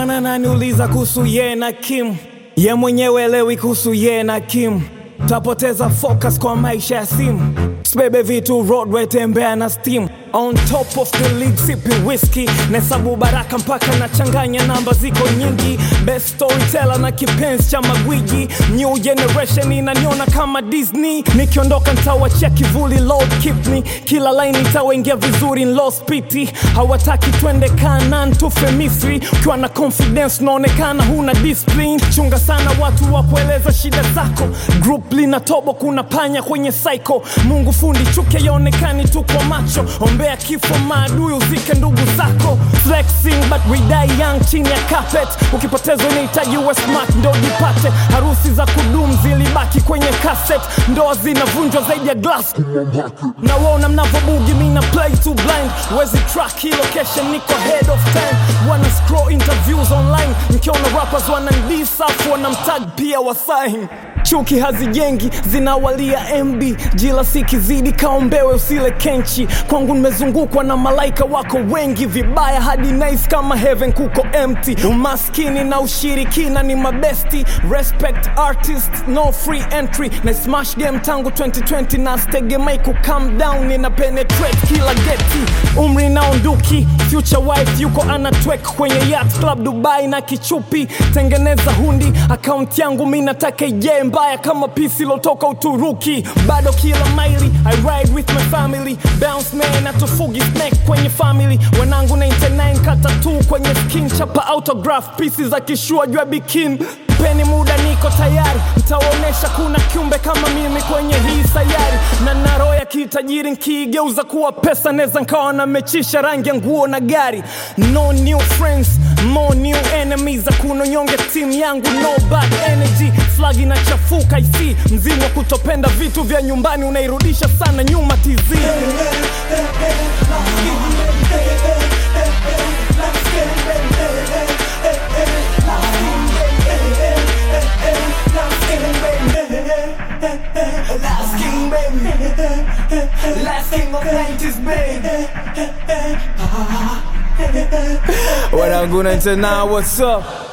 Bwana naniuliza kuhusu ye na Kim, ye mwenyewe elewi kuhusu ye na Kim. Tapoteza focus kwa maisha ya simu, sibebe vitu roadway, tembea na steam on top of the league, sipi whisky nahesabu baraka mpaka nachanganya namba ziko nyingi, best storyteller na kipenzi cha magwiji, new generation inaniona kama Disney, nikiondoka ntawachia kivuli, Lord keep me, kila line itawaingia vizuri, lost pity, hawataki twende Kanaan tufe Misri, ukiwa na confidence unaonekana huna discipline, chunga sana watu wa kueleza shida zako, group lina tobo, kuna panya kwenye cycle, Mungu fundi chuke yaonekani tu kwa macho, ombea kifo maadui uzike ndugu zako, flexing but we die young chini ya carpet, ukipoteza unahitaji uwe smart ndo jipate, harusi za kudumu zilibaki kwenye cassette, ndoa zinavunjwa zaidi ya glass nawaona mnavobugi mina play too blind wezi track hii location niko head of time wana scroll interviews online nkiona rappers wanandisafu wanamtag pia wasain chuki hazijengi zinawalia mb jila sikizidi kaombewe usile kenchi kwangu nimezungukwa na malaika wako wengi vibaya hadi nice kama heaven kuko empty umaskini na ushirikina ni mabesti respect artist no free entry na smash game tangu 2020 na stegemai ku calm down nina penetrate kila geti umri na unduki future wife yuko anatwek kwenye yacht club dubai na kichupi tengeneza hundi akaunti yangu mi nataka ije mbaya kama pisi lotoka uturuki bado kila maili i ride with my family bounce man atufugi snack kwenye family wanangu 99 kata tu kwenye skin chapa autograph pisi za kishua jua bikin peni muda niko tayari ntawaonyesha kuna kiumbe kama mimi kwenye hii sayari na naro ya kitajiri nkiigeuza kuwa pesa neza nkawa namechisha rangi ya nguo na gari no new friends more new enemies hakuna nyonge timu yangu no bad energy flag inachafuka isi mzimu wa kutopenda vitu vya nyumbani unairudisha sana nyuma tz Last king, baby. Last king of 90s, baby. wanangu 99 what's up